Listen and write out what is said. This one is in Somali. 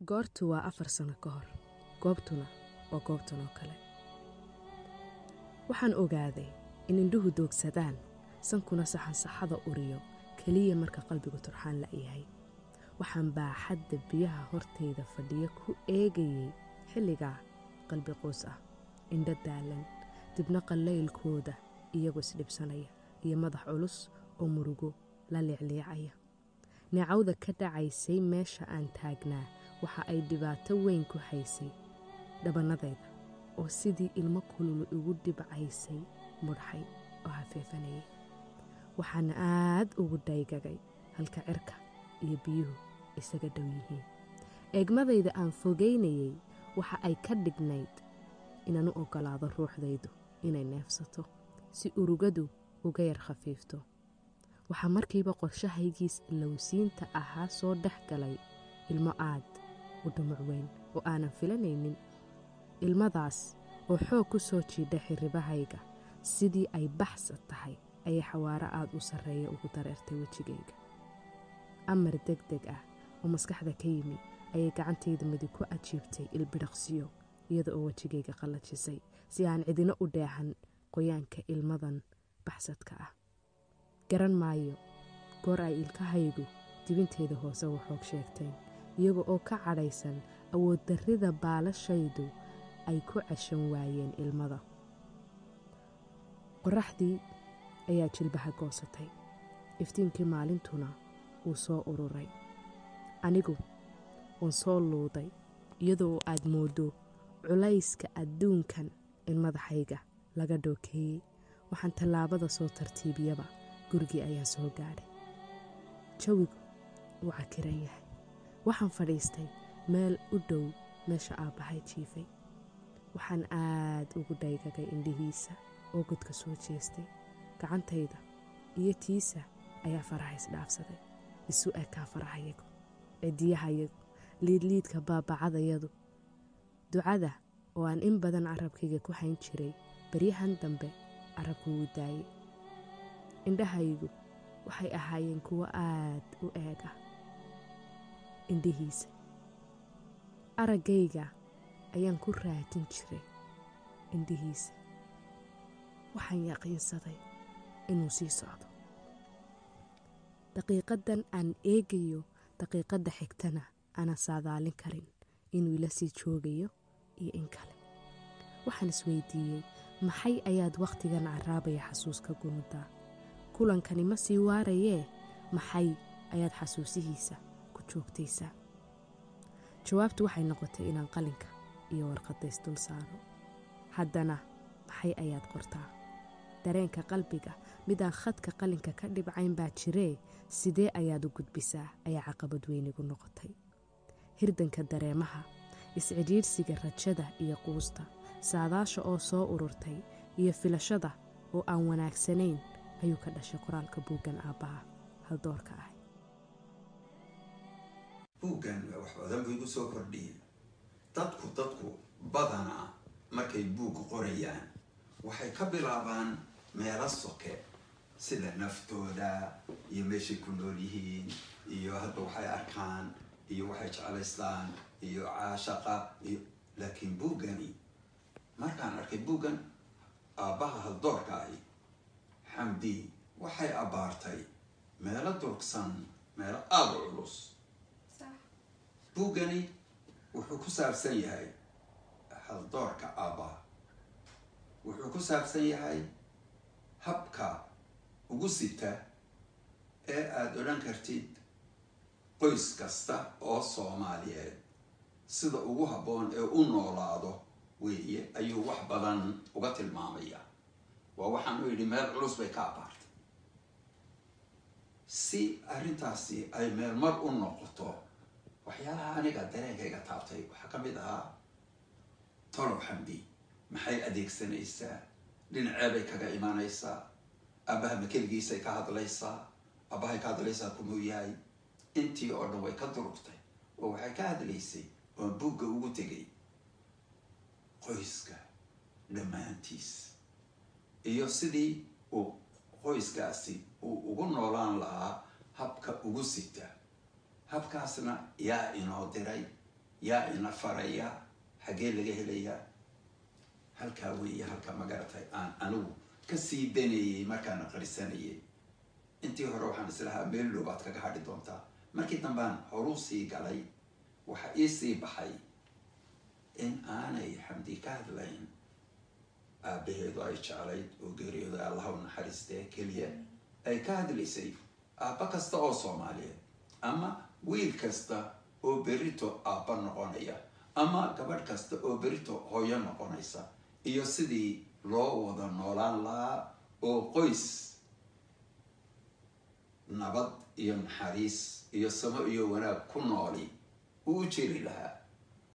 goortu waa afar sano ka hor goobtuna waa goobtan oo kale waxaan ogaaday in indhuhu doogsadaan sankuna saxansaxada uriyo keliya marka qalbigu turxaan la'yahay waxaan baaxadda biyaha hortayda fadhiyo ku eegayay xilligaa qalbi qoys ah indho daalan dibna qallaylkooda iyagoo isdhibsanaya iyo madax culus oo murugo la liicliicaya neecawda ka dhacaysay meesha aan taagnaa waxa ay dhibaato weyn ku haysay dhabannadayda oo sidii ilmo kululu igu dhibcaysay mudhaxay oo hafeefanayay waxaana aad ugu dhaygagay halka cirka iyo biyuhu isaga dhow yihiin eegmadayda aan fogaynayay waxa ay ka dhignayd inaan u oggolaado ruuxdaydu inay neefsato si urugadu uga yar khafiifto waxaa markiiba qorshahaygiis ilowsiinta ahaa soo dhex galay ilmo aad u dhumuc weyn oo aanan filanaynin ilmadaas oo xoog ku soo jiidha xirribahayga sidii ay baxsad tahay ayay xawaaro aad u sarreeya ugu dareertay wejigayga amar deg deg ah oo maskaxda ka yimi ayay gacantayda midig ku ajiibtay ilbidhaqsiyo iyada oo wejigayga qallajisay si aan cidina u dheehan qoyaanka ilmadan baxsadka ah garan maayo goor ay ilkahaygu dibinteeda hoose waxoog sheegteen iyaga oo ka cadhaysan awood darrida baalashaydu ay ku cashan waayeen ilmada qorraxdii ayaa jilbaha goosatay iftiinkii maalintuna wuu soo ururay anigu waan soo luuday iyadoo aad mooddo culayska adduunkan in madaxayga laga dhookeeyey waxaan tallaabada soo tartiibiyaba gurigii ayaa soo gaadhay jawigu wuu cakiran yahay waxaan fadhiistay meel u dhow meesha aabbahay jiifay waxaan aad ugu dhaygagay indhihiisa oo godka soo jeestay gacantayda iyo tiisa ayaa faraha isdhaafsaday isu ekaa farahayagu cidiyahayagu liidliidka baabacadayadu ducada oo aan in badan carabkayga ku hayn jiray baryahan dambe carabku wuu daayey indhahaygu waxay ahaayeen kuwo aad u eeg ah indhihiisa araggayga ayaan ku raadin jiray indhihiisa waxaan yaqiinsaday inuu sii socdo daqiiqaddan aan eegayo daqiiqadda xigtana aanan saadaalin karin inuu ila sii joogayo iyo in kale waxaan isweydiiyey maxay ayaad wakhtigan carraabaya xasuuska gunudaa kulankani ma sii waarayee maxay ayaad xasuusihiisa ku joogtaysaa jawaabtu waxay noqotay inaan qalinka iyo warqadays dul saaro haddana maxay ayaad qortaa dareenka qalbiga midaan khadka qalinka ka dhibcayn baa jiree sidee ayaad u gudbisaa ayaa caqabad weynigu noqotay hirdanka dareemaha iscidhiidhsiga rajada iyo quusta saadaasha oo soo ururtay iyo filashada oo aan wanaagsanayn ayuu ka dhashay qoraalka buuggan aabbaha haldoorka ah buuggan wax badan buu igu soo kordhiyey dadku dadku badanaa markay buug qorayaan waxay ka bilaabaan meelo soke sida naftooda iyo meeshay ku nool yihiin iyo hadda waxay arkaan iyo waxay jeclaystaan iyo caashaqa iyo laakiin buuggani markaan arkay buuggan aabbaha haldoorka ahi xamdi waxay abbaartay meelo durugsan meelo aada u culus buuggani wuxuu ku saabsan yahay haldoorka aabbaha wuxuu ku saabsan yahay habka ugu sita ee aada odhan kartid qoys kasta oo soomaaliyeed sida ugu habboon ee u noolaado weeye ayuu wax badan uga tilmaamaya waa waxaan u yidhi meel culus bay ka abaartay si arrintaasi ay meel mar u noqoto waxyaalaha aniga dareenkayga taabtay waxaa ka mid ahaa tolow xamdi maxay adeegsanaysaa dhinaceebay kaga imanaysaa aabbaha ma keligiisay ka hadlaysaa aabbahay ka hadlaysaa kumuu yahay intii oo dhan way ka durugtay oo waxay ka hadlaysay oon buugga ugu tegay qoyska dhammaantiis iyo sidii uu qoyskaasi uu ugu noolaan lahaa habka ugu sita habkaasna yaa inoo diray yaa ina faraya xaggee laga helayaa halkaa weeye halka magaratay aan anigu kasii danayey markaan aqrisanayay intii hore waxaan islahaa meel dhow baad kaga hadhi doontaa markii dambaan horuu sii galay waxa iisii baxay in aanay xamdi ka hadlayn aabaheedu ay jeclayd oo geeriyooda allaha u naxariistee keliya ay ka hadlaysay aabba kasta oo soomaaliyeed ama wiil kasta oo berito aabba noqonaya ama gabadh kasta oo berito hooyo noqonaysa iyo sidii loo wada noolaan lahaa oo qoys nabad iyo naxariis iyo samo iyo wanaag ku nooli uu jiri lahaa